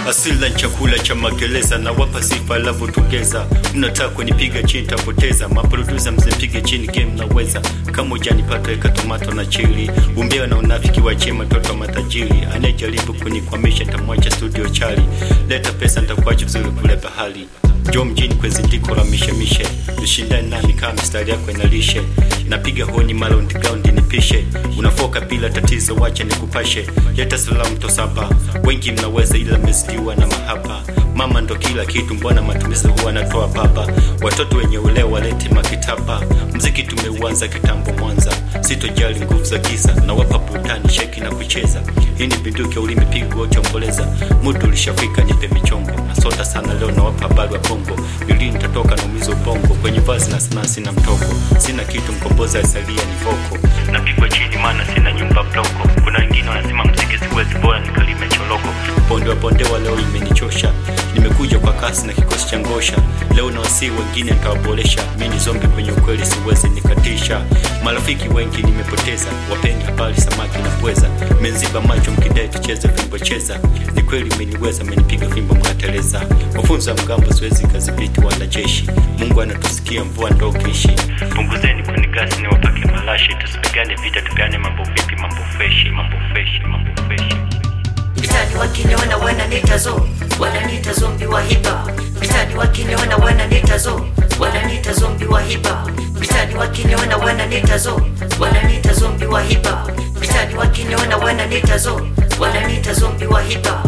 asila chakula cha magereza na wapa sifa alavyotugeza mnataka kunipiga chini tapoteza maprodusa msipige chini game naweza kama ujanipata weka tomato na chili umbea na unafiki wachie matoto wa matajiri anayejaribu kunikwamisha tamwacha studio chali leta pesa ntakuacha vizuri kule bahari jo mjini kwezi ndiko la mishemishe ushindani nami kama mistari yako inalishe napiga honi mara underground nipishe unafoka bila tatizo wacha nikupashe leta salamu tosapa wengi mnaweza ila mmezidiwa na mahaba mama ndo kila kitu mbona matumizi huwa anatoa baba watoto wenye uleo walete makitaba mziki tumeuanza kitambo mwanza sitojali nguvu za giza na wapa burudani sheki na kucheza hii ni binduki ulimi pigo chomboleza mudu ulishafika nipe michongo nasota sana leo nawapa habari wa bongo lili nitatoka naumiza ubongo kwenye vazi na sanaa sina mtoko sina kitu mkomboza asalia ni voko napigwa chini maana sina nyumba bloko kuna wengine wanasema mziki siwezi bora nikalime choloko bonde wa bondewa leo imenichosha nimekuja kwa kasi na kikosi cha ngosha leo na wasii wengine nitawaboresha mi ni zombi kwenye ukweli siwezi nikatisha marafiki wengi nimepoteza wapendi habari samaki na pweza menziba macho mkidai tucheze fimbo cheza ni kweli meniweza menipiga fimbo mkateleza mafunzo ya mgambo siwezi kadhibiti wanajeshi mungu anatusikia mvua ndokishi punguzeni kwenye gasi ni wapake malashi tusipigane vita tupeane mambo vipi mambo freshi mambo freshi mambo freshi Mtani wakiniona wananiita zo, wananiita zombi wa hipa. Mtani wakiniona wananiita zo, wananiita zombi wa hipa. Mtani wakiniona wananiita zo, wananiita zombi wa hipa. Mtani wakiniona wananiita zo, wananiita zombi wa hipa.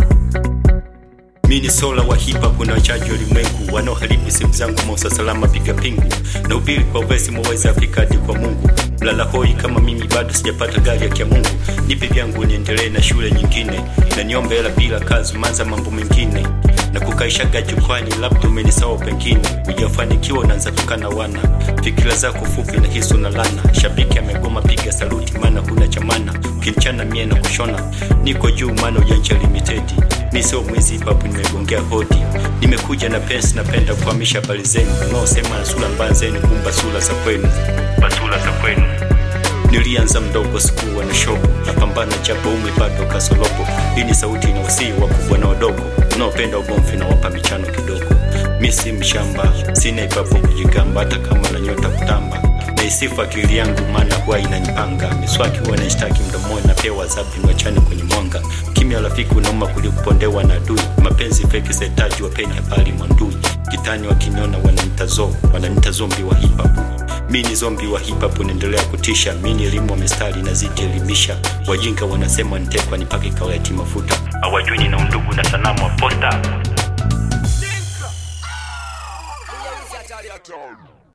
mi ni sola wa hipa kuna wachaji ulimwengu wanaoharibu simu zangu mausa salama piga pingu na ubili kwa vesi mwaweza afika hadi kwa mungu mlala hoi kama mimi bado sijapata gari ya kia mungu nipe vyangu niendelee na shule nyingine na niombe hela bila kazi manza mambo mengine na kukaishaga jukwani labda umenisawa pengine ujafanikiwa unaanza tukana wana fikira zako fupi na hisu na lana shabiki amegoma piga saluti maana huna chamana ukinichana mie na kushona niko juu maana ujanja limited mi sio mwizi papu nimegongea hodi nimekuja na pensi napenda kuhamisha habari zenu unaosema na sura mbaya zenu kumba sura za kwenu basura za kwenu nilianza mdogo sikuwa na shogo napambana japo umri bado kasolobo hii ni sauti na wasii wakubwa na wadogo unaopenda ugomvi na wapa michano kidogo mi si mshamba sina ipapo kujigamba hata kama na nyota kutamba naisifu akili yangu maana huwa inanipanga miswaki huwa naishtaki mdomoni napewa adhabu niwachane kwenye mwanga kimya rafiki unauma kulikupondewa na adui mapenzi feki setaji wapeni habari mwandui kitani wakiniona wananita zo wananita zombi wa hip hop mi ni zombi wa hip hop naendelea kutisha mi ni elimu wa mistari nazidi elimisha wajinga wanasema nitekwa nipake kawaiti mafuta awajui nina undugu na sanamu wa posta Hatari hatari.